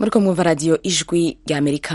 muriko mwumva radiyo ijwi rya amerika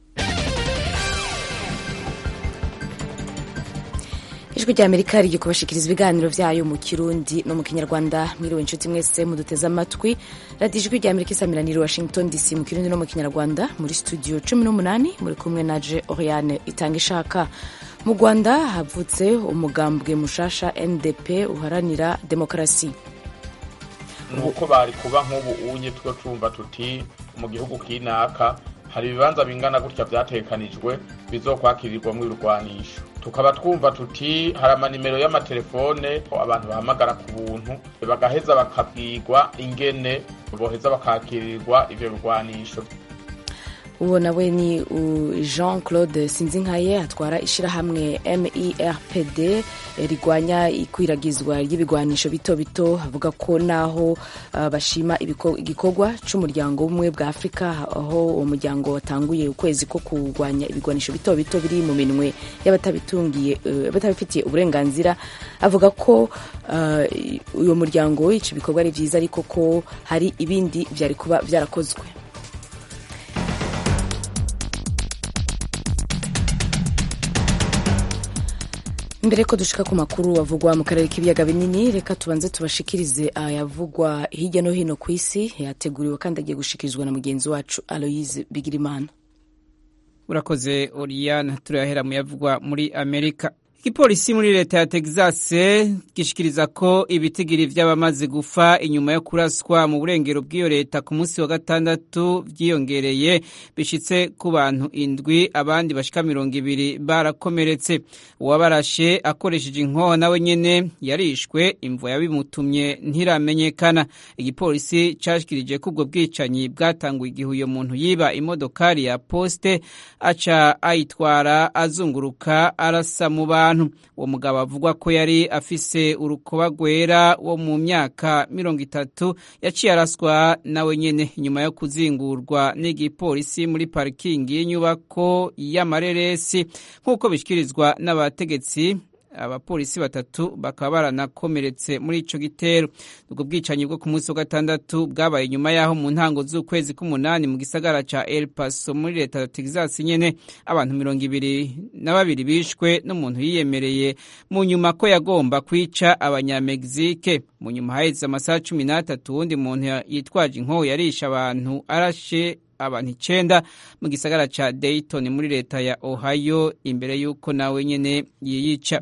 ijwi rya amerika rigiye kubashikiriza ibiganiro vyayo mu kirundi no mu kinyarwanda mwiriwe inshuti mwese muduteze amatwi radiyo ijwi rya amerika isamiraniye washington dc mu kirundi no mu kinyarwanda muri studio cumi n'umunani muri kumwe na je oriane itanga ishaka mu rwanda havutse umugambwe mushasha ndp uharanira demokarasi nuko bari kuba nk'ubu unye two twumva tuti mu gihugu kinaka hari ibibanza bingana gutya vyatekanijwe bizokwakirirwamwo ibirwanisho tukaba twumva tuti hari amanimero y'amatelefone abantu bahamagara ku buntu bagaheza bakabwirwa ingene boheza bakakirirwa ivyo birwanisho uwo nawe ni jean claude sinzinkaye atwara ishyirahamwe merpd rigwanya ikwiragizwa ry'ibigwanisho bito bito avuga ko naho uh, bashima igikorwa c'umuryango w'ubumwe bwa afurika aho uwo muryango watanguye ukwezi ko kurwanya ibigwanisho bito bito biri mu minwe y'abatabitungiye batabifitiye uh, uburenganzira avuga ko uwo uh, muryango ico bikorwa ari vyiza ariko ko hari ibindi vyari kuba vyarakozwe mbere ko dushika ku makuru avugwa mu karere k'ibiyaga binini reka tubanze tubashikirize ayavugwa hirya no hino ku isi yateguriwe kandi agiye gushikirizwa na mugenzi wacu aloise bigirimana urakoze oriana turahera mu yavugwa muri amerika igipolisi muri leta ya texas gishikiriza ko ibitigiri vy'abamaze gufa inyuma yo kuraswa mu burengero bw'iyo leta ku munsi wa gatandatu vyiyongereye bishitse ku bantu indwi abandi bashika mirongo ibiri barakomeretse uwabarashe akoresheje inkoho nawe nyene yarishwe imvo yabimutumye ntiramenyekana igipolisi cashikirije ko ubwo bwicanyi bwatanguye igihe uyo muntu yiba imodokari ya poste aca ayitwara azunguruka arasa mu bantu abantu uwo mugabo avugwa ko yari afise urukoba rwera wo mu myaka mirongo itatu yaciye araswa nawe nyene inyuma yo kuzingurwa n'igipolisi muri parikingi y'inyubako y'amareresi nk'uko bishyikirizwa n'abategetsi abapolisi batatu bakaba baranakomeretse muri ico gitero ubwo bwicanyi bwo ku munsi wa gatandatu bwabaye nyuma y'aho mu ntango z'ukwezi k'umunani mu gisagara ca El Paso muri leta ya Texas nyene abantu mirongo ibiri na babiri bishwe n'umuntu yiyemereye mu nyuma ko yagomba kwica abanyamegizike mu nyuma haheze amasaha cumi n'atatu wundi muntu yitwaje inkoho yarisha abantu arashe abantu icenda mu gisagara ca Dayton muri leta ya Ohio imbere y'uko nawe nyene yiyica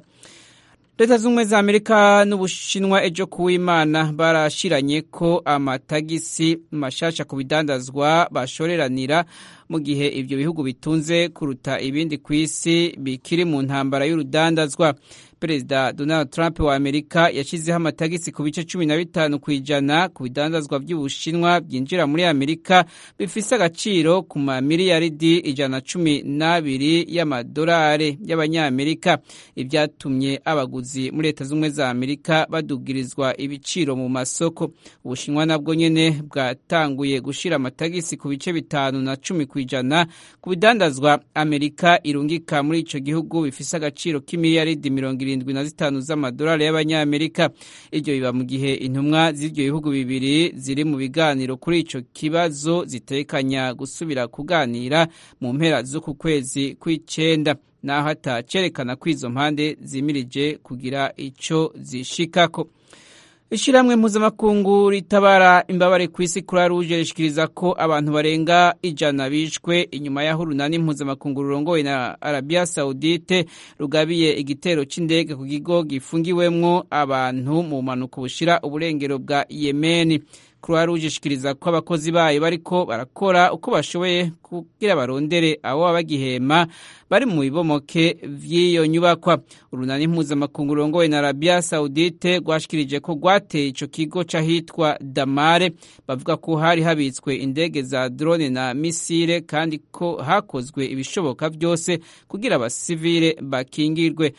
leta z'ubumwe za amerika n'ubushinwa ejo kuw'imana barashiranye ko amatagisi mashasha ku bidandazwa bashoreranira mu gihe ivyo bihugu bitunze kuruta ibindi ku isi bikiri mu ntambara y'urudandazwa perezida donald trump wa amerika yashyizeho amatagisi ku bice cumi na bitanu ku ijana ku bidandazwa by'ubushinwa byinjira muri amerika bifise agaciro ku mamiliyaridi ijana cumi n'abiri y'amadolari y'abanyamerika ibyatumye abaguzi muri leta z'ubumwe za amerika badugirizwa ibiciro mu masoko ubushinwa nabwo nyene bwatanguye gushira amatagisi ku bice bitanu na cumi ku ijana ku bidandazwa amerika irungika muri ico gihugu bifise agaciro k'imiliyaridi mirongo irindwi na zitanu z'amadolari y'abanyamerika iryo biba mu gihe intumwa z'ivyo bihugu bibiri ziri mu biganiro kuri ico kibazo zitekanya gusubira kuganira mu mpera z'uku kwezi kw'icenda naho atacerekana ko izo mpande zimirije kugira ico zishikako ishyirahamwe mpuzamakungu ritabara imbabare ku isi kuri ruje rishikiriza ko abantu barenga ijana bishwe inyuma y'aho urunani mpuzamakungu rurongowe na arabiya sawudite rugabiye igitero c'indege ku kigo gifungiwemwo abantu mu mpanuka bushira uburengero bwa yemeni croix rouge ishikiriza ko abakozi bayo bariko barakora uko bashoboye kugira barondere abo baba bagihema bari mu bibomoke vy'iyo nyubakwa urunani mpuzamakungu rurongowe na arabia saudite rwashikirije ko rwateye ico kigo c'ahitwa damare bavuga ko hari habitswe indege za drone na misile kandi ko hakozwe ibishoboka vyose kugira abasivile bakingirwe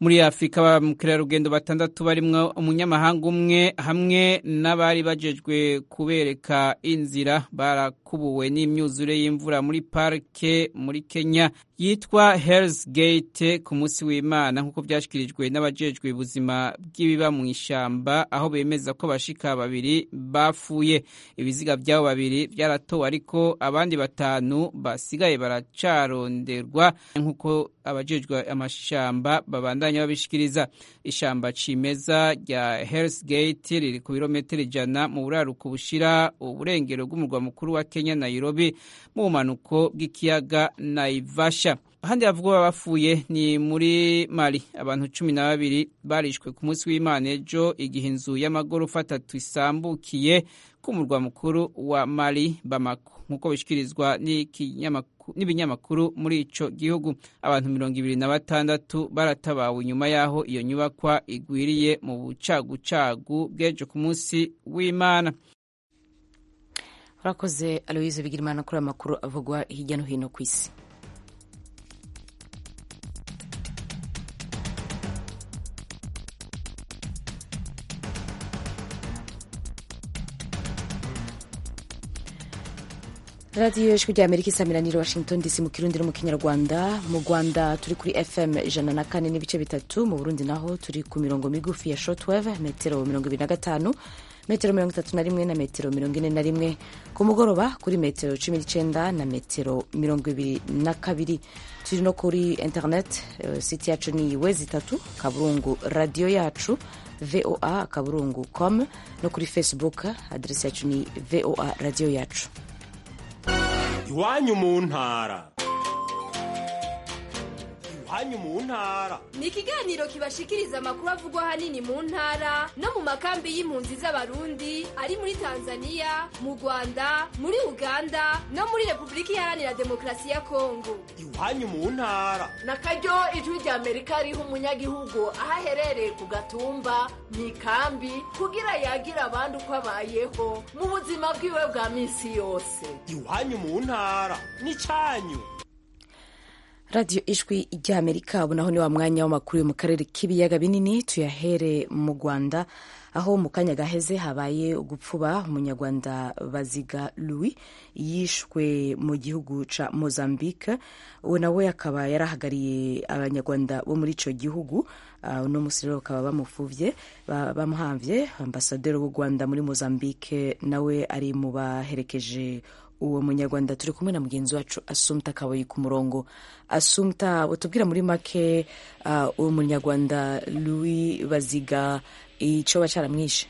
muri afurika ba mukerarugendo batandatu barimwo umunyamahanga umwe hamwe n'abari bajejwe kubereka inzira barakubuwe n'imyuzure y'imvura muri parike muri kenya yitwa Hells Gate ku munsi w'Imana nk'uko byashyikirijwe n'abajejwe ubuzima bw'ibiba mu ishyamba aho bemeza ko abashika babiri bapfuye ibiziga by'abo babiri byaratowe ariko abandi batanu basigaye baracaronderwa nk'uko abajejwe amashamba babandanya babishikiriza ishamba cimeza rya Hells Gate riri ku birometero ijana mu buraruko bushira uburengero bw'umurwa mukuru wa Kenya Nairobi mu bumanuko bw'ikiyaga Naivasha ahandi havugwa bapfuye ni muri Mali abantu cumi na babiri barishwe ku munsi w'Imana ejo igihe inzu y'amagorofa atatu isambukiye ku murwa mukuru wa Mali Bamako nk'uko bishikirizwa n'ibinyamakuru muri ico gihugu abantu mirongo ibiri na batandatu baratabawe inyuma y'aho iyo nyubakwa igwiriye mu bucagucagu bw'ejo ku munsi w'Imana urakoze aloyize bigirimana kuri aya makuru avugwa hirya no hino ku isi radiyo ijwi rya amerika isamiraniye washington dc mu kirundi no mu kinyarwanda mu rwanda turi kuri fm ijana na kane n'ibice bitatu mu burundi naho turi ku mirongo migufi ya shotweve metero mirongo ibiri na gatanu metero mirongo itatu na rimwe na metero mirongo ine na rimwe ku mugoroba kuri metero cumi n'icyenda na metero mirongo ibiri na kabiri turi no kuri internet siti yacu ni wezi itatu kaburungu radiyo yacu voa kaburungu com no kuri facebook aderesi yacu ni voa radiyo yacu iwanyu mu ntara iwanyu mu ntara ni ikiganiro kibashikiriza amakuru avugwa ahanini mu ntara no mu makambi y'impunzi z'abarundi ari muri tanzania mu rwanda muri uganda no muri repubulika iharanira demokarasi ya kongo iwanyu mu ntara na karyo ijwi rya amerika riha umunyagihugu aho aherereye ku gatumba mu ikambi kugira yagira abandi uko abayeho mu buzima bwiwe bwa minsi yose iwanyu mu ntara ni cyanyu radiyo ijwi ry'amerika ubu naho ni wa mwanya w'amakuru yo mu karere k'ibiyaga binini tuyahere mu rwanda aho mu kanya gaheze habaye ugupfuba umunyarwanda baziga louis yishwe mu gihugu ca mozambique uwo nawe akaba yarahagariye abanyarwanda bo muri ico gihugu uno uh, musi rero bakaba bamufuvye bamuhamvye ambasaderi w'u rwanda muri mozambique nawe ari mu baherekeje uwo munyarwanda turi kumwe na mugenzi wacu asumta kabayi ku murongo asumta utubwira muri make uh, uwo munyarwanda louis baziga icoba caramwishe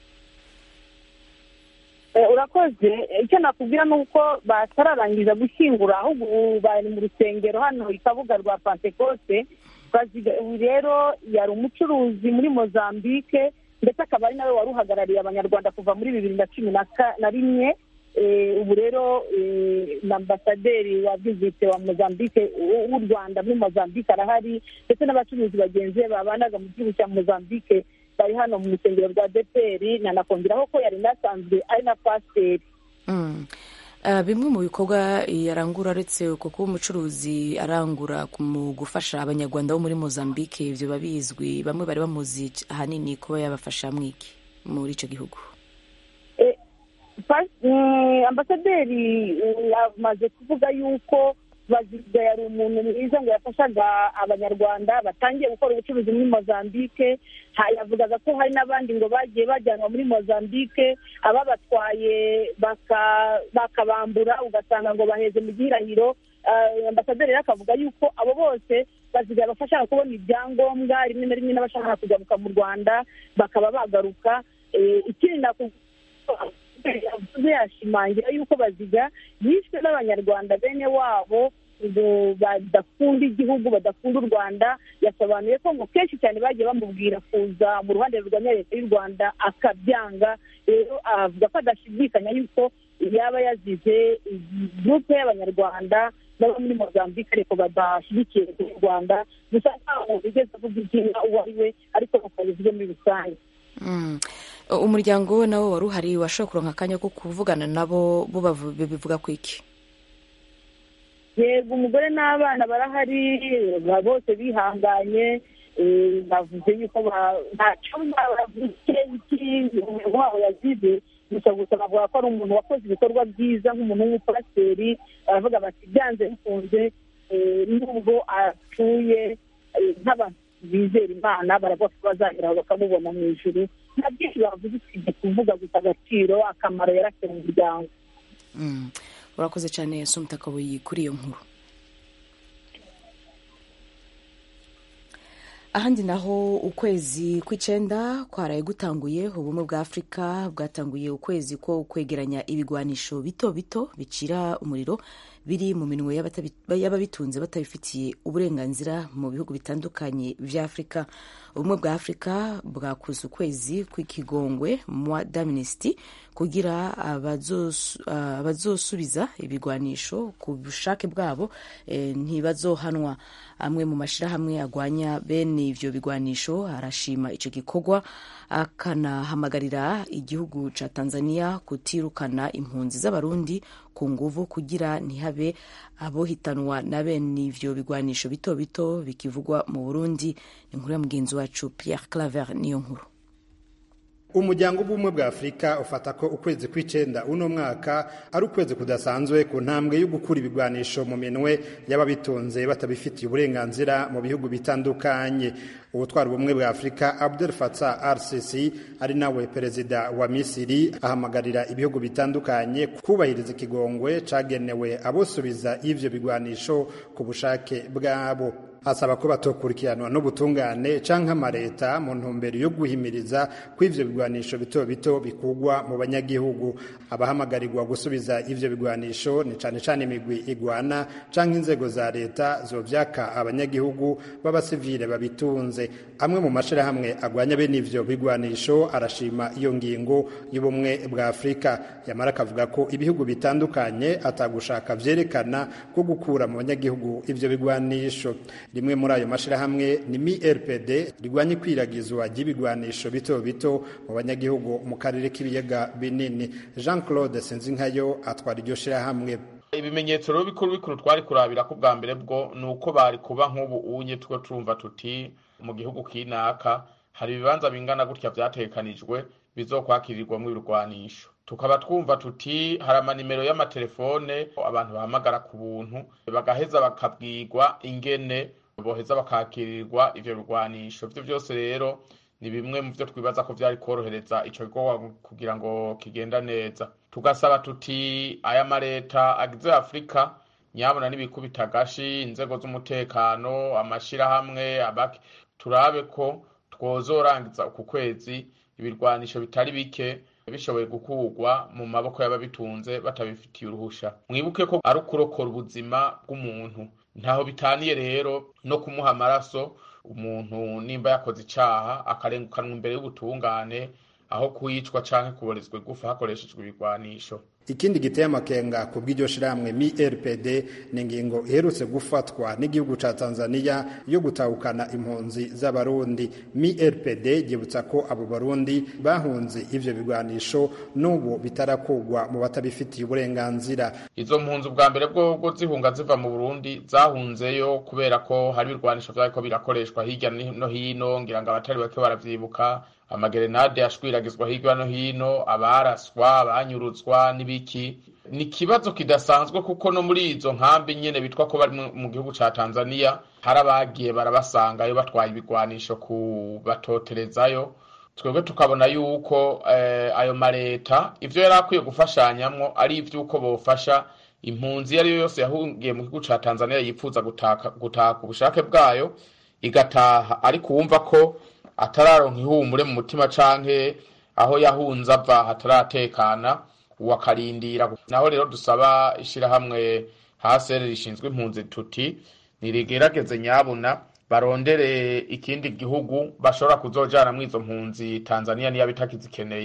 urakoze icyo nakubwira ni uko batararangiza gushyingura ahubwo bari mu rusengero hano i kabuga rwa pantekote ubu rero yari umucuruzi muri mozambique ndetse akaba ari nawe wari uhagarariye abanyarwanda kuva muri bibiri na cumi na rimwe ubu rero na ambasaderi wa vizite wa mozambique w'u rwanda muri mozambique arahari ndetse n'abacuruzi bagenzi be babanaga mu gihugu cya mozambique bari hano mu rusengero rwa deperi nanakongeraho ko yari inasanzwe ari na pasiteri bimwe mu bikorwa yarangura uretse uko kuba umucuruzi arangura mu gufasha abanyarwanda bo muri mozambique ibyo babizwi bamwe bari bamuzi ahanini kuba yabafasha mwiki muri icyo gihugu ambasaderi amaze kuvuga yuko baziga yari umuntu mwiza ngo yafashaga abanyarwanda batangiye gukora ubucuruzi muri mozambique yavugaga ko hari n'abandi ngo bagiye bajyanwa muri mozambique ababatwaye bakabambura ugasanga ngo baheze mu gihirahiro ambasaderi rero akavuga yuko abo bose baziga bafasha kubona ibyangombwa rimwe na rimwe n'abashaka kugaruka mu rwanda bakaba bagaruka ikindi yavuze yashimangira yuko baziga yishwe n'abanyarwanda bene wabo badakunda igihugu badakunda u rwanda yasobanuye ko ngo kenshi cyane bagiye bamubwira kuza mu ruhande rurwanya leta y'u rwanda akabyanga rero avuga ko adashidikanya yuko yaba yazize gurupe y'abanyarwanda n'abo muri mozambique ariko badashyigikiye u rwanda gusa ntaho bigeze avuga izina uwo ari we ariko bakabivuge muri rusange umuryango we nawo wari uhari washobora kuronka akanya ko kuvugana nabo bo bivuga ku iki yego umugore n'abana barahari bose bihanganye eh, bavuze yuko ba- ntacyo bavuze umuntu wabo yazize gusa gusa bavuga ko ari umuntu wakoze ibikorwa byiza nk'umuntu w'umupasiteri baravuga bati byanze bikunze eh, nubwo apfuye eh, nk'abantu bizera imana baravuga ko bazageraho bakamubona mu ijuru nta byinshi bavuze usibye kuvuga gusa agaciro akamaro yarafite mu muryango Mm. urakoze cyane sumutakabuyi kuri iyo nkuru ahandi naho ukwezi kw'icyenda kwaraye gutanguye ubumwe bwa afurika bwatanguye ukwezi ko kwegeranya ibigwanisho bito bito bicira umuriro biri mu minwe y'abatabi- y'ababitunze batabifitiye uburenganzira mu bihugu bitandukanye vya afurika ubumwe bwa afurika bwakoze ukwezi kw'ikigongwe mwa d'amnesty kugira abazosu- ah, abazosubiza ibigwanisho ku bushake bwabo eh, ntibazohanwa amwe mu mashyirahamwe agwanya bene ivyo bigwanisho arashima ico gikorwa akanahamagarira igihugu ca tanzania kutirukana impunzi z'abarundi ku nguvu kugira ntihabe abohitanwa na bene ivyo bigwanisho bito bito bikivugwa mu burundi ni inkuru ya mugenzi wacu pierre claver niyo nkuru umuryango w'ubumwe bwa afurika ufata ko ukwezi kw'icenda uno mwaka ari ukwezi kudasanzwe ku ntambwe yo gukura ibigwanisho mu minwe y'ababitunze batabifitiye uburenganzira mu bihugu bitandukanye ubutwara ubumwe bwa afurika abdel fatah rcc ari nawe perezida wa misiri ahamagarira ibihugu bitandukanye kubahiriza ikigongwe cagenewe abosubiza ivyo bigwanisho ku bushake bwabo asaba ko batokurikiranwa n'ubutungane canke amareta mu ntumbero yo guhimiriza ko ivyo bigwanisho bito bito bikugwa mu banyagihugu abahamagarirwa gusubiza ivyo bigwanisho ni cane cane imigwi igwana canke inzego za leta zovyaka abanyagihugu b'abasivile babitunze amwe mu mashirahamwe agwanya bene ivyo bigwanisho arashima iyo ngingo y'ubumwe bwa afurika yamara akavuga ko ibihugu bitandukanye atagushaka vyerekana ko gukura mu banyagihugu ivyo bigwanisho rimwe muri ayo mashirahamwe ni MIRPD rigwanya ikwiragizwa ry'ibigwanisho bito bito mu banyagihugu mu karere k'ibiyaga binini Jean Claude Sinzinkayo atwara iryo shirahamwe ibimenyetso rero bikuru bikuru twari kurabira ko bwa mbere bwo ni uko bari kuba nk'ubu unye two turumva tuti mu gihugu kinaka hari ibibanza bingana gutya vyatekanijwe bizokwakirirwamwo ibirwanisho tukaba twumva tuti hari amanimero y'amatelefone abantu bahamagara ku buntu bagaheza bakabwirwa ingene boheza bakakirirwa ivyo birwanisho vyo vyose rero ni bimwe mu vyo twibaza ko vyari korohereza ico gikorwa kugira ngo kigenda neza tugasaba tuti aya mareta agize afurika nyabona n'ibikubita agashi inzego z'umutekano amashirahamwe abaki turabe ko twozorangiza uku kwezi ibirwanisho bitari bike bishoboye gukurwa mu maboko y'ababitunze batabifitiye uruhusha mwibuke ko ari ukurokora ubuzima bw'umuntu ntaho bitaniye rero no kumuha amaraso umuntu nimba yakoze icaha akarengukanwa imbere y'ubutungane aho kuyicwa canke kuborezwa igufa hakoreshejwe ibigwanisho ikindi giteye amakenga ku bw'iryo shirahamwe MIRPD ni ingingo iherutse gufatwa n'igihugu ca Tanzania yo gutahukana impunzi z'abarundi MIRPD ryibutsa ko abo barundi bahunze ivyo bigwanisho n'ubu bitarakugwa mu batabifitiye uburenganzira izo mpunzi ubwa mbere bwo zihunga ziva mu burundi zahunzeyo kubera ko hari ibirwanisho vyariko birakoreshwa hirya no hino ngira ngo abatari bake baravyibuka amagerenade ashwiragizwa hirya no hino abaraswa abanyurutswa n'ibiki ni ikibazo kidasanzwe kuko no muri izo nkambi nyene bitwa ko bari mu gihugu ca tanzania hari abagiye barabasangayo batwaye ibigwanisho kubatoterezayo twebwe tukabona yuko eh, ayo mareta ivyo yari akwiye gufashanyamwo ari ivy'uko bofasha impunzi iyo ari yo yose yahungiye mu gihugu ca tanzania yipfuza gutaka gutaka ubushake bwayo igataha ariko wumva ko atararonka ihumure mu mutima canke aho yahunze ava hataratekana uwakarindira naho rero dusaba ishirahamwe hasere rishinzwe impunzi tuti nirigerageze nyabuna barondere ikindi gihugu bashobora kuzojana muri izo mpunzi tanzania niyo bitakizikeneye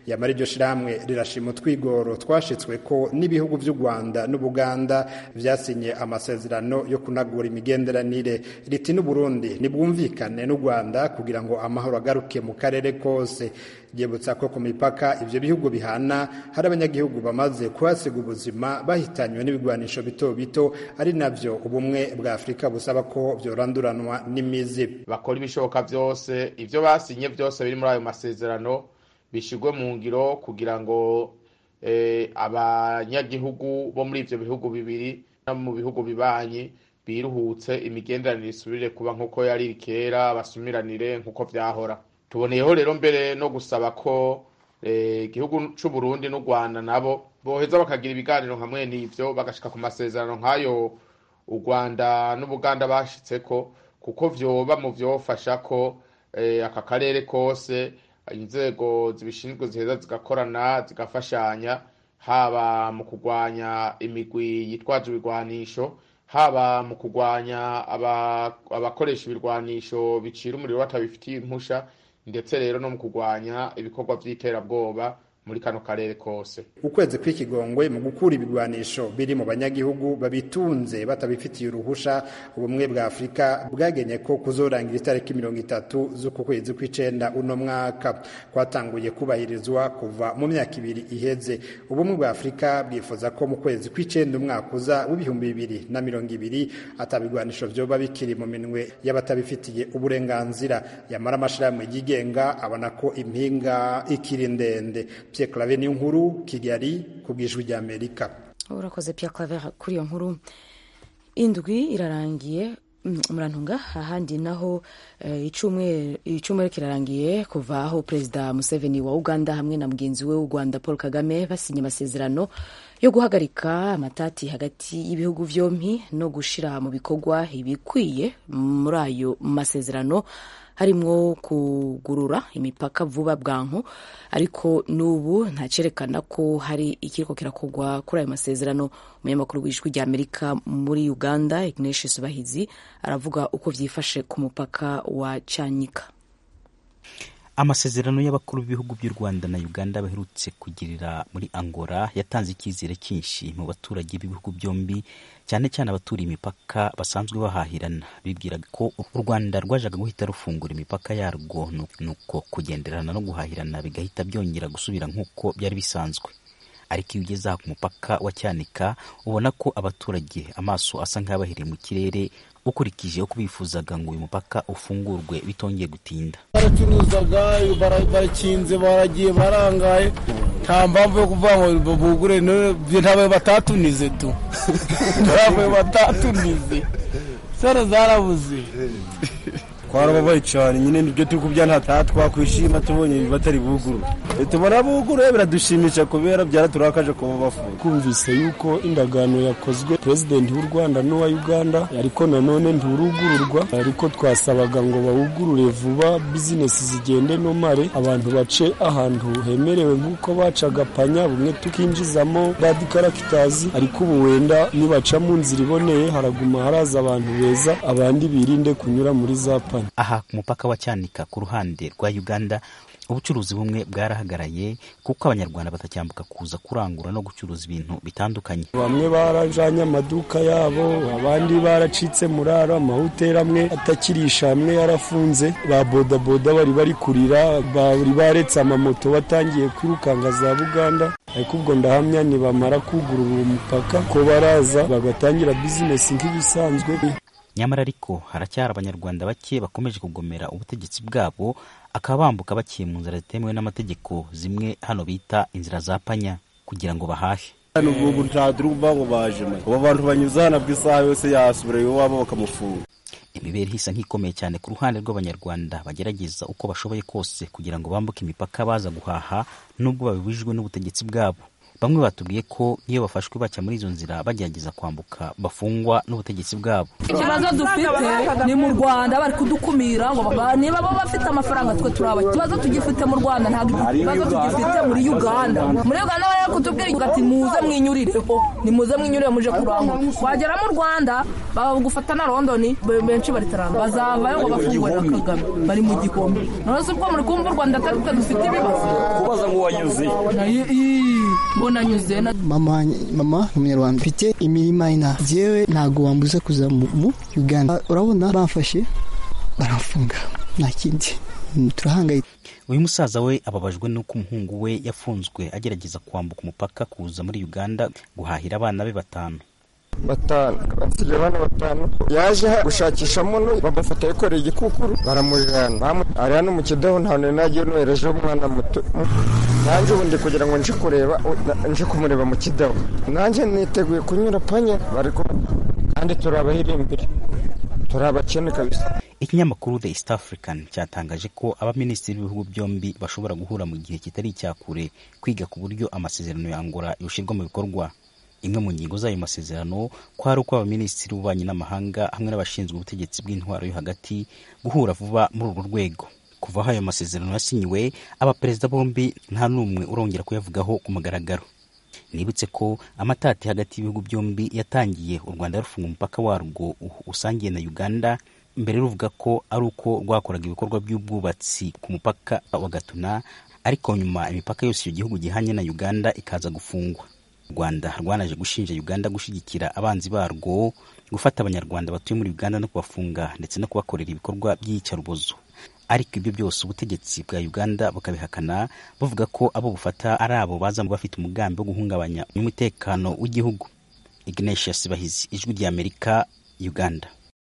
yamara iryo shirahamwe rirashima utwigoro twashitswe ko n'ibihugu vy'u rwanda n'ubuganda vyasinye amasezerano yo kunagura imigenderanire riti n'uburundi nibwumvikane n'u rwanda kugira ngo amahoro agaruke mu karere kose ryibutsa ko ku mipaka ivyo bihugu bihana hari abanyagihugu bamaze kuhasiga ubuzima bahitanywe n'ibigwanisho bito bito ari navyo ubumwe bwa afurika busaba ko vyoranduranwa n'imizi bakora ibishoboka vyose ivyo basinye vyose biri muri ayo masezerano bishigwe mu ngiro kugira ngo eh, abanyagihugu bo muri ivyo bihugu bibiri no mu bihugu bibanyi biruhutse imigenderanire isubire kuba nk'uko yari iri kera basumiranire nk'uko vyahora tuboneyeho rero mbere no gusaba ko igihugu c'u Burundi n'u Rwanda nabo boheza bakagira ibiganiro hamwe n'ivyo bagashika ku masezerano nk'ayo u Rwanda n'Ubuganda bashitseko kuko vyoba mu vyofasha ko aka karere kose inzego zibishinzwe ziheza zigakorana zigafashanya haba mu kurwanya imigwi yitwaje ibigwanisho haba mu kurwanya abakoresha ibirwanisho bicira umuriro batabifitiye impusha ndetse rero no mu kurwanya ibikorwa by'iterabwoba muri kano karere kose ukwezi kw'ikigongwe mu gukura ibigwanisho biri mu banyagihugu babitunze batabifitiye uruhusha ubumwe bwa afurika bwagenye ko kuzorangira itariki mirongo itatu z'uku kwezi kw'icenda uno mwaka kwatanguye kubahirizwa kuva mu myaka ibiri iheze ubumwe bwa afurika bwifuza ko mu kwezi kw'icenda umwaka uza w'ibihumbi bibiri na mirongo ibiri atabigwanisho vyoba bikiri mu minwe y'abatabifitiye uburenganzira yamara amashirahamwe yigenga abona ko impinga ikiri ndende Pierre Claver ni nkuru Kigali ku bw'ijwi rya Amerika urakoze Pierre Claver kuri iyo nkuru indwi irarangiye murantunga ahandi naho icumweru kirarangiye kuva aho perezida Museveni wa Uganda hamwe na mugenzi we w'u Rwanda Paul Kagame basinye amasezerano yo guhagarika amatati hagati y'ibihugu vyompi no gushira mu bikorwa ibikwiye muri ayo masezerano harimwo kugurura imipaka vuba bwanku ariko n'ubu ntacerekana ko hari ikiriko kirakorwa kuri ayo masezerano umunyamakuru w'ijwi rya amerika muri uganda ignatius bahizi aravuga uko vyifashe ku mupaka wa cyanika amasezerano y'abakuru b'ibihugu by'u rwanda na uganda baherutse kugirira muri angola yatanze icyizere cyinshi mu baturage b'ibihugu byombi cyane cyane abaturiye imipaka basanzwe bahahirana bibwiraga ko u rwanda rwajaga guhita rufungura imipaka yarwo nuko kugenderana no guhahirana bigahita byongera gusubira nk'uko byari bisanzwe ariko iyo ugeze aha ku mupaka wa cyanika ubona ko abaturage amaso asa nk'abahiriye mu kirere ukurikije uko bifuzaga ngo uyu mupaka ufungurwe bitongeye gutinda baracuruzaga barakinze baragiye barangaye nta mpamvu yo kuvuga ngo bugure ntabaye batatunize tu ntabaye batatunize sara zarabuze twarababaye cyane nyine nibyo turi kubya nta twakwishima tubonye batari buguru tubona buguru biradushimisha kubera byaraturakaje kuba bafunga kumvise yuko indagano yakozwe perezidenti w'u rwanda n'uwa uganda ariko nanone nturugururwa ariko twasabaga ngo bawugurure vuba bizinesi zigende nomare abantu bace ahantu hemerewe nk'uko bacaga panya bumwe tukinjizamo radikaragitazi ariko ubu wenda nibaca mu nzira iboneye haraguma haraza abantu beza abandi birinde kunyura muri za panya aha ku mupaka wa cyanika ku ruhande rwa uganda ubucuruzi bumwe bwarahagaraye kuko abanyarwanda batacyambuka kuza kurangura no gucuruza ibintu bitandukanye bamwe barajanye amaduka yabo abandi baracitse muraro amahoteli amwe atakirisha amwe yarafunze ba bodaboda bari bari kurira bari baretse amamoto batangiye kwirukanga za buganda ariko ubwo ndahamya nibamara kugurura uwo mupaka ko baraza bagatangira bizinesi nk'ibisanzwe nyamara ariko haracyari abanyarwanda bake bakomeje kugomera ubutegetsi bwabo akaba bambuka bakiye mu nzira zitemewe n'amategeko zimwe hano bita inzira za panya kugira ngo bahahe hano ubu nta turi kuvuga ngo baje abo bantu banyuze hano bw'isaha yose yasubira iwabo bakamufunga imibereho isa nk'ikomeye cyane ku ruhande rw'abanyarwanda bagerageza uko bashoboye kose kugira ngo bambuke imipaka baza guhaha nubwo babibujijwe n'ubutegetsi bwabo bamwe batubwiye ko iyo bafashwe bajya muri izo nzira bagerageza kwambuka bafungwa n'ubutegetsi bwabo ikibazo dufite ni mu rwanda bari kudukumira ngo ba- niba bo bafite amafaranga twe turaba ikibazo tugifite mu rwanda ntabwo ikibazo tugifite muri uganda muri uganda bari kutubwira ati muze mwinyurireho nimuze mwinyurire muje kurangura wagera mu rwanda bagufata na londoni be- benshi bari taranga bazavayo ngo bafungwe na kagame bari mu gihome none se ubwo muri kumva u rwanda atari twe dufite ibibazo kubaza ngo wanyuze Nayo- ii, mbona nyuze na mama mama ni umunyarwanda mfite imirima ina jewe ntabwo wambuza kuza mu mu uganda urabona bamfashe baramfunga nta kindi Mm, turahangayitse uyu musaza we ababajwe n'uko umuhungu we yafunzwe agerageza kwambuka umupaka kuza muri uganda guhahira abana be batanu batanu basigaye bana batanu yaje gushakisha muno bamufata yikoreye igikukuru baramurirana Bamu- ari hano mu kidaho nta hantu nagiye noherejeho umwana muto nanjye ubundi kugira ngo nje kureba na- nje kumureba mu kidaho nanjye niteguye kunyura panya bari ku- kandi turi abahirimbiri turi abakene kabisa ikinyamakuru the east african cyatangaje ko abaminisitiri b'ibihugu byombi bashobora guhura mu gihe kitari icya kure kwiga ku buryo amasezerano ya angola yoshyirwa mu bikorwa imwe mu ngingo z'ayo masezerano ko hari uko abaminisitiri b'ububanyi n'amahanga hamwe n'abashinzwe ubutegetsi bw'intwaro yo hagati guhura vuba muri urwo rwego kuva aho ayo masezerano yasinyiwe abaperezida bombi nta n'umwe urongera kuyavugaho ku mugaragaro nibutse ko amatati hagati y'ibihugu byombi yatangiye u rwanda rufunga umupaka warwo u- usangiye na uganda mbere ruvuga ko ari uko rwakoraga ibikorwa by'ubwubatsi ku mupaka wa gatuna ariko nyuma imipaka yose icyo gihugu gihanye na uganda ikaza gufungwa u rwanda rwanaje gushinja uganda gushyigikira abanzi barwo gufata abanyarwanda batuye muri uganda no kubafunga ndetse no kubakorera ibikorwa by'iyicarubozo ariko ibyo byose ubutegetsi bwa uganda bukabihakana buvuga ko abo bufata ari abo baza bafite umugambi wo guhungabanya umutekano w'igihugu ignatius bahizi ijwi ry'amerika uganda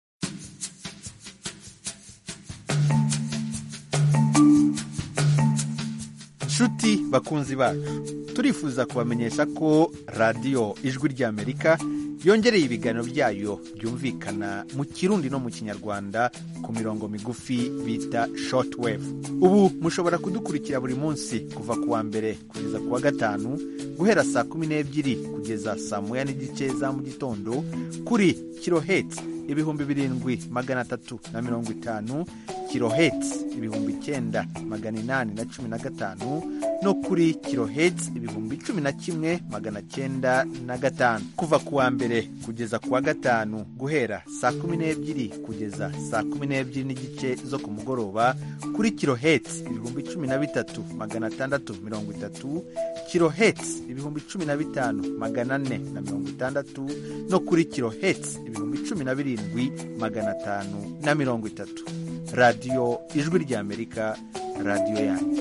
nshuti bakunzi bacu turifuza kubamenyesha ko radiyo ijwi ry'amerika yongereye ibiganiro byayo byumvikana mu kirundi no mu kinyarwanda ku mirongo migufi bita shortwave ubu mushobora kudukurikira buri munsi kuva ku wa mbere kugeza ku wa gatanu guhera saa kumi n'ebyiri kugeza saa moya n'igice za mu gitondo kuri kiloheti ibihumbi birindwi magana atatu na mirongo itanu kiloheti ibihumbi icyenda magana inani na cumi na gatanu no kuri kiloheti ibihumbi cumi na kimwe magana cyenda na gatanu kuva ku wa mbere kugeza ku wa gatanu guhera saa kumi n'ebyiri kugeza saa kumi n'ebyiri n'igice zo ku mugoroba kuri kiloheti ibihumbi cumi na bitatu magana atandatu mirongo itatu kiloheti ibihumbi cumi na bitanu magana ane na mirongo itandatu no kuri kiloheti ibihumbi cumi na birindwi magana atanu na mirongo itatu radiyo ijwi ry'amerika radiyo yanyu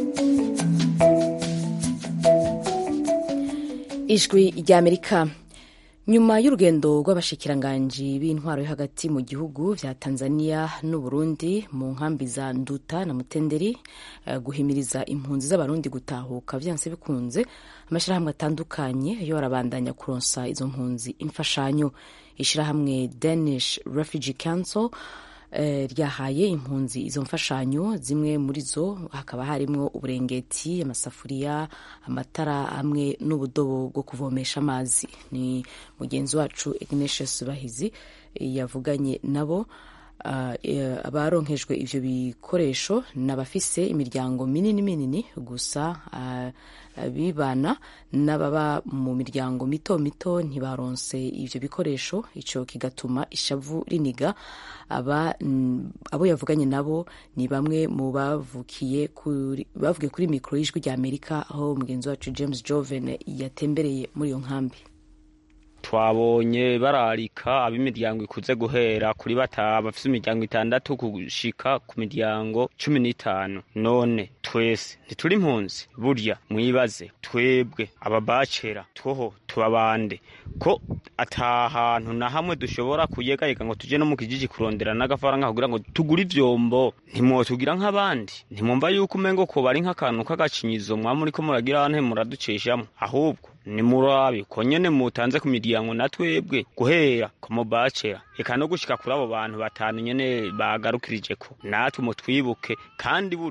ijwi ry'amerika nyuma y'urugendo rw'abashikiranganji b'intwaro yo hagati mu gihugu vya tanzania n'uburundi mu nkambi za nduta na mutenderi eh, guhimiriza impunzi z'abarundi gutahuka vyanse bikunze amashirahamwe atandukanye yo arabandanya kuronsa izo mpunzi imfashanyo ishirahamwe danish refugee council eh, ryahaye impunzi izo mfashanyo zimwe muri zo hakaba harimo uburengeti amasafuriya amatara hamwe n'ubudobo bwo kuvomesha amazi ni mugenzi wacu ignatius bahizi eh, yavuganye nabo Ah, eh, abaronkejwe ivyo bikoresho n'abafise imiryango minini minini gusa ah, abibana n'ababa mu miryango mito mito ntibaronse ivyo bikoresho ico kigatuma ishavu riniga aba mm, abo yavuganye nabo ni bamwe mu bavukiye kuri bavugiye kuri mikoro y'ijwi rya Amerika aho mugenzi wacu James Joven yatembereye muri iyo nkambi twabonye bararika ab'imiryango ikuze guhera kuri batanu bafite imiryango itandatu gushika ku miryango cumi n'itanu none twese ntituri impunzi burya mwibaze twebwe ababacera twoho tubabande ko ata hantu na hamwe dushobora kuyegayega ngo tuje no mu kijiji kurondera n'agafaranga kugira ngo tugure ivyombo ntimwotugira nk'abandi ntimwumva yuko umengo ko bari nk'akantu k'agacinyizo mwaba muriko muragira nte muraducishamo ahubwo nimurabe ko nyene mutanze ku miryango na twebwe guhera ku mubacera eka no gushika kuri abo bantu batanu nyene bagarukirije ko natwe mutwibuke kandi burya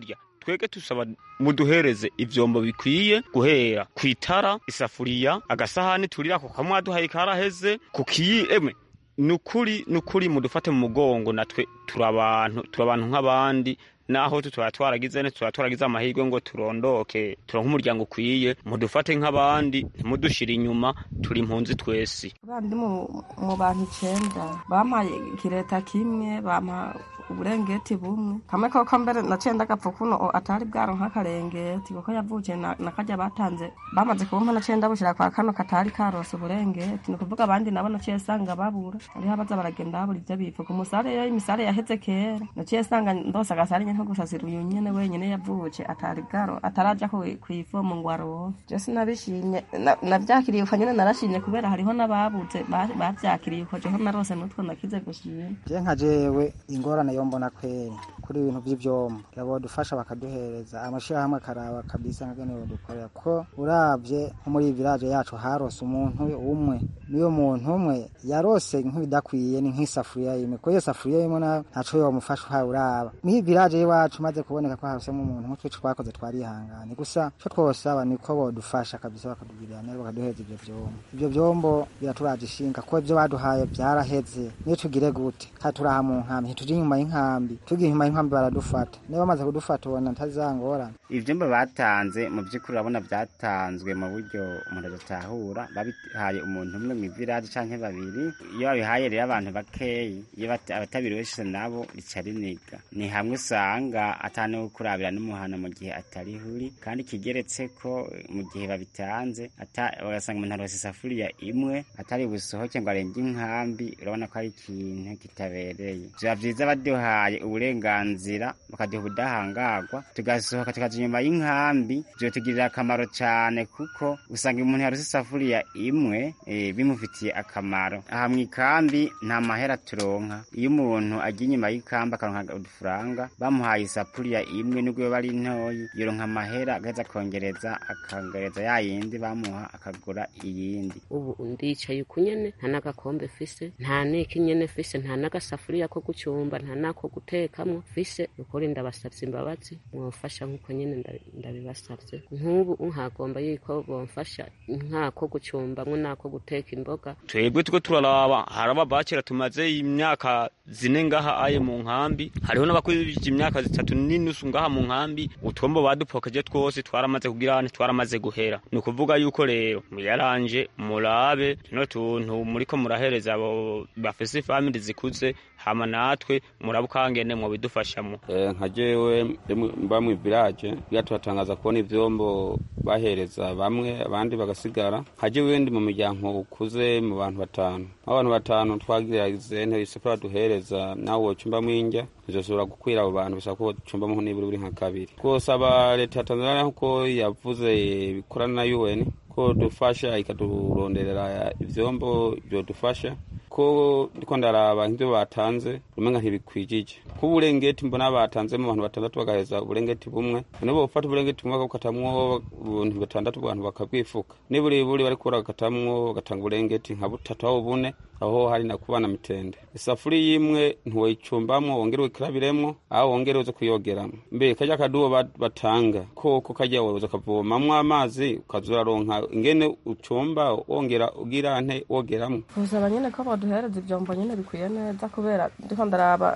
twege tusaba muduhereze ivyombo bikwiye guhera kwitara isafuriya agasahani turira ko kamwe duhaye karaheze kukiyi emwe nukuri nukuri mudufate mu mugongo natwe turabantu turabantu nk'abandi naho tutaba twaragize ne tutaba twaragize amahirwe ngo turondoke turonke umuryango ukwiye mudufate nk'abandi ntimudushire inyuma turi impunzi twese bandi mu bantu icenda bampaye ikireta kimwe bampa uburengeti bumwe kamwe koko mbere naciye ndagapfa kuno atari bwaro nk'akarengeti kuko yavukiye nakarya batanze bamaze kubumpa naciye ndabushira kwa kano katari karose uburengeti ni ukuvuga abandi nabo naciye sanga babura hariho abaza baragenda babura ivyo bifuka umusare yo imisare yaheze kera naciye sanga ndose agasari nyene nko gusasira uyu nyene wenyene yavukiye atari bwaro ataraja kw'ivomo ngo aronke je sinabishimye navyakiriye uko nyene narashimye kubera hariho n'ababuze bavyakiriye uko jeho narose nutwo nakize gushima je nka jewe ingorane yo mbona kweri kuri ibintu vy'ivyombo yabodufasha bakaduhereza amashirahamwe akaraba kabisa nkagene bodukorera ko uravye nko muri village yacu harose umuntu umwe niyo muntu umwe yarose nk'ibidakwiye ni nk'isafuriya imwe ko iyo safuriya imwe ntaco yomufasha uhawe uraba mw'iyi village y'iwacu maze kuboneka ko harosemo umuntu nk'utwe twakoze twarihangane gusa co twosaba niko bodufasha kabisa bakatugirira neza bakaduhereza ivyo vyombo ivyo vyombo biraturaje ishinga ko ivyo baduhaye vyaraheze niyo tugire gute kandi turaha mu nkambi ntituri inyuma y'inkambi tugiye inyuma y'inkambi baradufata niba bamaze kudufata ubona ntazangorana ivyumba batanze mu vy'ukuri urabona vyatanzwe mu buryo umuntu adatahura babihaye umuntu umwe mw'iviraje canke babiri iyo babihaye rero abantu bakeyi iyo abatabiri wese nabo rica riniga ni hamwe usanga atani kurabira n'umuhana mu gihe atari huri kandi kigeretse ko mu gihe babitanze bagasanga umuntu arose isafuriya imwe atari busohoke ngo arenge inkambi urabona ko ari ikintu kitabereye biba vyiza baduhaye uburenganzira bakaduha ubudahangarwa tugasohoka tukaja inyuma y'inkambi vyotugirira akamaro cane kuko usanga umuntu yarose isafuriya imwe e, bimufitiye akamaro aha mw'ikambi nta mahera turonka iyo umuntu agiye inyuma y'ikambi akaronka udufaranga bamuhaye isafuriya imwe nubwo yoba ari ntoyi yoronka amahera agaheza akongereza akongereza ya yindi bamuha akagura iyindi ubu ndicaye uku nyene nta n'agakombe fise nta n'iki nyene fise nta n'agasafuriya ko gucumba nta n'ako gutekamwo fise ukuri ndabasavye imbabazi mwofasha nk'uko nyene ndabibasavye nk'ubu nkagomba yuko bomfasha nk'ako gucumbamwo n'ako guteka imboga twebwe tuko turaraba haraba bakera tumaze imyaka zine ngaha aye mu nkambi hariho n'abakurije imyaka zitatu n'inusu ngaha mu nkambi utwombo badupokeje twose twaramaze kugira twaramaze guhera ni ukuvuga yuko rero muyaranje murabe tuno tuntu muriko murahereza abo bafise famili zikuze hama natwe murabe ukangene mwobidufashamo nka jewe mba mu village biga turatangaza kubona ivyombo bahereza bamwe abandi bagasigara nka jewe ndi mu miryango ukuze mu bantu batanu abantu batanu twagirize ntebe isafuriya duhereza nawe wocumbamwo indya ntizoshobora gukwira abo bantu bisaba ko wocumbamwo nibura buri nka kabiri twosaba leta ya tanzania nkuko yavuze bikorana na un ko dufasha ikaduronderera ivyombo vyodufasha ko ndiko ndaraba nk'ivyo batanze umenga ntibikwijije ko uburengeti mbona batanze mu bantu batandatu bagaheza uburengeti bumwe none bofata uburengeti bumwe bakabukatamwo ubuntu batandatu abantu bakabwifuka niburi buri bariko baragatamwo bagatanga uburengeti nka butatu aho bune aho hari na kubana mitende isafuriya imwe ntiwoyicumbamwo wongere uyikarabiremwo aho wongere uze kuyogeramwo mbere karya kadubo batanga koko karya woza ukavomamwo amazi ukaza uraronka ingene ucumba wongera ugira nte wogeramwo gusaba nyene ko baduhereza ivyombo nyene bikwiye neza kubera ndiko ndaraba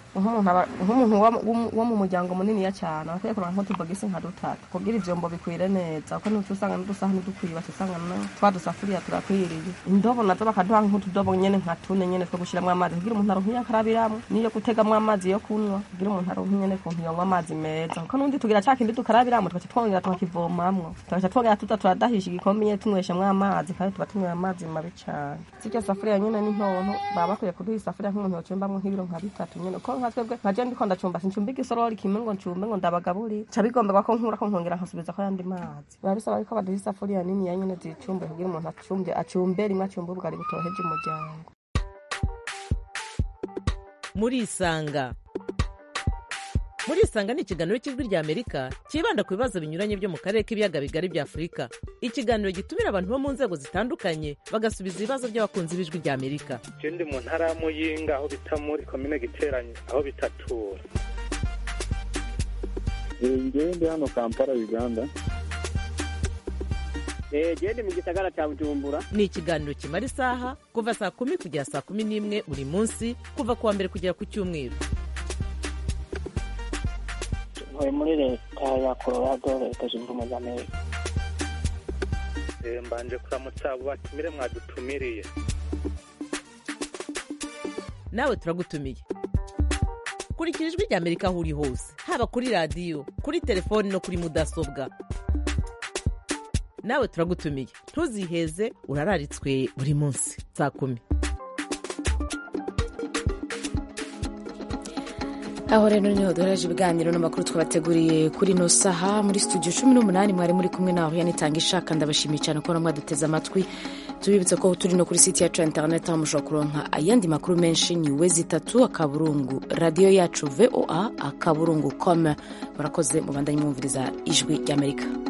nk'umuntu wo mu muryango muniniya cane bakwiye kuronka nk'utubogisi nka dutatu kugira ivyombo bikwire neza kuko nuca usanga n'udusahani dukwiye baca usanga twa dusafuriya turakwiriye indobo nazo bakaduha nk'utudobo nyene nka tune nyene two gushiramwo amazi kugira umuntu aronke iyo akarabiramwo n'iyo gutegamwo amazi yo kunywa kugira umuntu aronke nyene kuntu yonywa amazi meza kuko n'undi tugira ca kindi dukarabiramo tugaca twongera tukakivomamwo tugaca twongera tuza turadahisha igikombe nyene tunyweshamwo amazi kandi tuba tunywera amazi mabi cane siryo safuriya nyene ni ntonto baba bakwiye kuduha isafuriya nk'umuntu yocumbamwo nk'ibiro nka bitatu nyene kuko nka twebwe nka je ndiko ndacumba sincumba igisorori kimwe ngo ncumbe ngo ndabagaburire ca bigomberwa ko nkurako nkongera nkasubizako yandi mazi biba bisaba yuko baduha isafuriya niniya nyene zicumbe kugira umuntu acumbe acumbe rimwe acumbe ubugari butoheje umuryango murisanga murisanga ni ikiganiro cy'ijwi rya amerika cyibanda ku bibazo binyuranye byo mu karere k'ibiyaga bigari bya afurika ikiganiro gitumira abantu bo mu nzego zitandukanye bagasubiza ibibazo by'abakunzi b'ijwi rya amerika je ndi mu ntara ya muyinga aho bita muri komine giteranye aho bitatura ngewe ndi hano kampala uganda genda mu gisagara cya bujumbura ni ikiganiro kimara isaha kuva saa kumi kugera saa kumi n'imwe buri munsi kuva ku wa mbere kugera ku cyumweru ntuye muri leta ya colorado leta zunze ubumwe za amerika mbanje kuramutsa abo batumire mwadutumiriye nawe turagutumiye kurikira ijwi rya amerika aho uri hose haba kuri radiyo kuri telefoni no kuri mudasobwa nawe turagutumiye ntuziheze urararitswe buri munsi saa kumi aho rero niho duhereje ibiganiro n'amakuru twabateguriye kuri ino saha muri studio cumi n'umunani mwari muri kumwe naho yanitanga ishaka ndabashimiye cyane ko mwaduteze amatwi tubibutse ko turi no kuri site yacu ya interineti aho mushobora kuronka ayandi makuru menshi ni wezi itatu akaburungu radiyo yacu voa akaburungu com murakoze mubandanye mwumviriza ijwi ry'amerika